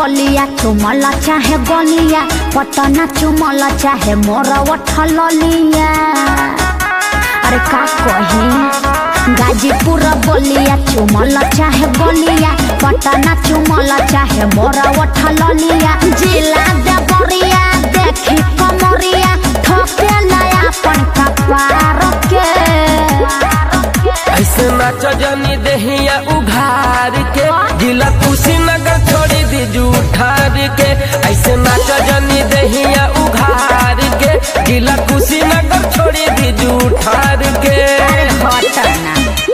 ललिया चुमल चाहे गलिया पटना चुमल चाहे मोर उठल लिया अरे का कही गाजीपुर बलिया चुमल चाहे गलिया पटना चुमल चाहे मोर उठल लिया जिला देवरिया देखी कमरिया ठोके नया अपन कपार के ऐसे नाच जनी देहिया उघार के जिला कुशीनगर छोड़ी दी जूठार के ऐसे नाच जनी देहिया उघार के जिला कुशीनगर छोड़ी दी जूठार के अरे हटना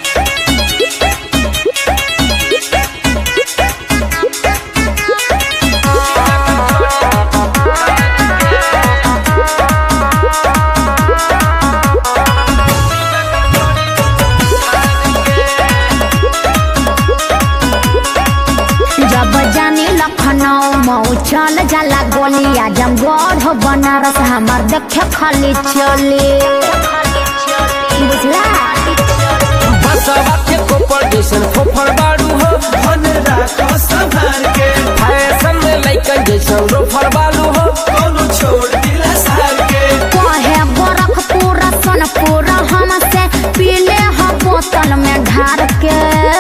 जब जानी लखनऊ मऊ चल जाला गोलिया जमगढ़ बनारस हमार देखे खाली चली बुझला बसवा के कोपर जैसन फोफर बाड़ू हो मन राखो संभाल के फैशन में लइकन जैसन रोफर बालू हो कोनो छोड़ दिला सार के कहे गोरखपुर सोनपुर हमसे पीले ह बोतल में ढार के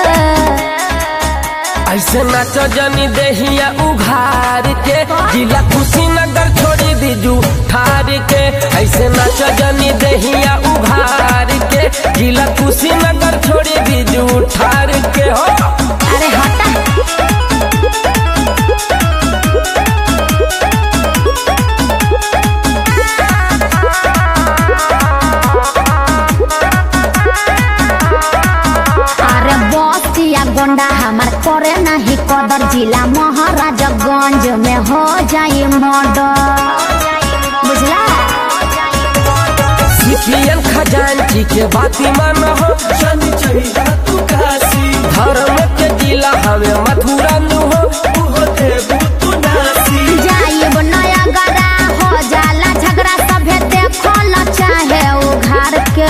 ऐसे नाच जनी देहिया उघार के जिला कुशीनगर छोड़ी दी जूठार के ऐसे नाच जनी देहिया उघार के जिला कुशीनगर छोड़ी दी जूठार के हो अरे हटा अरे बसिया गोंडा हमार करे नहीं कदर जिला महाराजगंज में हो जाई मर्डर बुझला सीपीएन खजांची के बाती मान हो जन चाहिए तू काशी धर्म के जिला हमें मथुरा नु हो उहो देबू तू नासी जाइब नया गरा हो जाला झगड़ा सभे देखल चाहे उघार के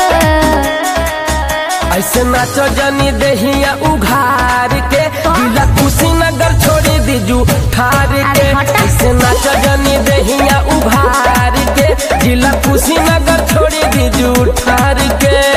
ऐसे नाच जनी देहिया उघार के जिला कुशीनगर छोड़ी दी जूठार के अरे हटा। ऐसे नाच जनी देहिया उघार के जिला कुशीनगर छोड़ी दी जूठार के